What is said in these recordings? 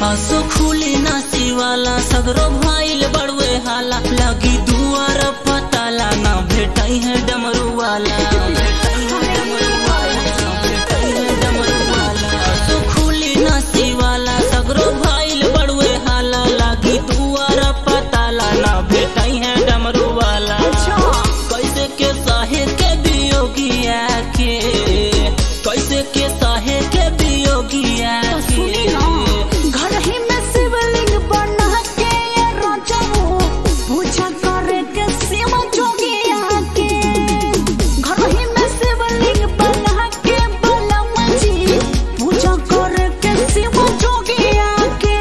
असो खुली नासी वाला सगरो भाईल बड़वे हाला लगी दुआर पताला ना भेटाई है डमरू वाला भेटाई है डमरू वाला, भेटाई है डमरू वाला। असो खुली नासी वाला सगरो भाईल बड़वे हाला लगी दुआर पताला ना भेटाई है डमरू वाला कैसे के साहे के बियोगिया के कैसे के साहे के बियोगिया सुनी के ना घर ही में शिवलिंग बना के ये राजा हो पूजा करे के शिव जोगिया के घर ही में शिवलिंग बना के बलम जी पूजा करे के शिव जोगिया के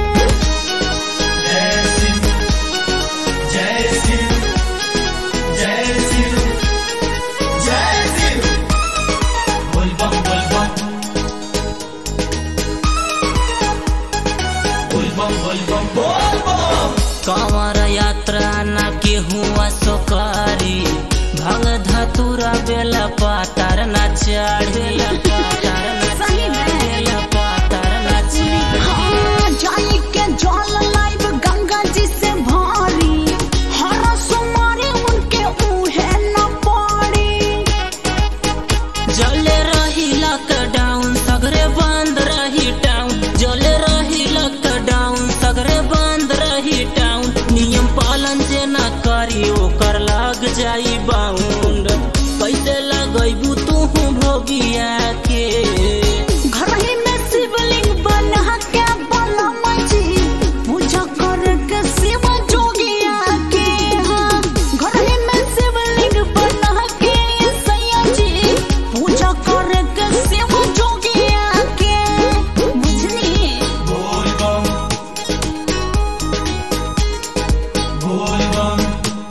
जय शिव जय शिव जय शिव जय शिव बोल बम बोल बम बोल बम बोल बम बोल बम कंवर यात्रा न के हुआ सोकारी भंग धतुरा बेला पातार न चढ़ी पातार न सही में। चढ़ी पातार न चढ़ी हाँ, जाई के जल लाइव गंगा जी से भारी हर सुमारी उनके उहे न पड़ी जले रही लॉकडाउन सगरे बंद रही टाउन जले रही लॉकडाउन सगरे बंद रही टाउन नियम पालन जे ना करी ओकर लाग जाई बाउंड कैसे लगैबू तू भोगिया के घर ही में शिवलिंग बना के बलम जी पूजा कर के शिव जोगिया के हाँ घर ही में शिवलिंग बना के सैया जी पूजा कर के शिव जोगिया के बुझली बोल बम बोल बम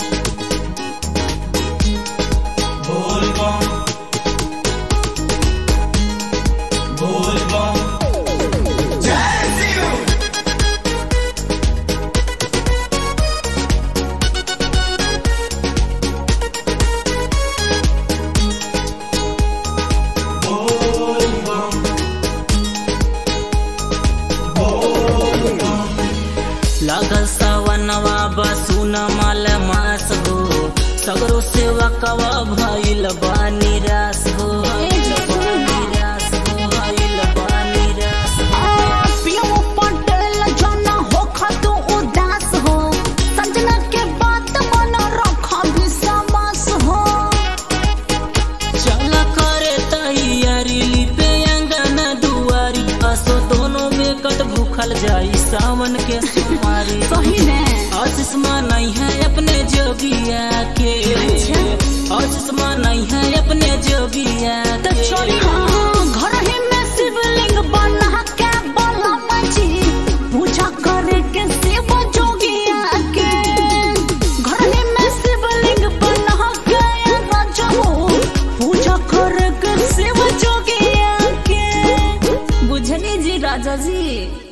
बोल बम बोल बम जय शिव बोल बम बोल बम लागल सवनवा बसुन मल मास हो सगरो सेवा कवा भइल बानी रास हो निराश हो, भइल बानी रास हो। पियो पटेल जना हो खतु उदास हो संजना के बात मन रख विश्वास हो चल करे तैयारी लिपे अंगना दुआरी असो दोनों में कट भूखल जाई सावन के सुमारी सही में आशीषमा नहीं है अपने जोगिया के आशीषमा नहीं है अपने जोगिया तो के चली हाँ घर ही में शिवलिंग बना के बलम जी पूजा करे के शिव जोगिया के घर ही में शिवलिंग बना के राजा हो पूजा करे के शिव जोगिया के बुझली जी राजा जी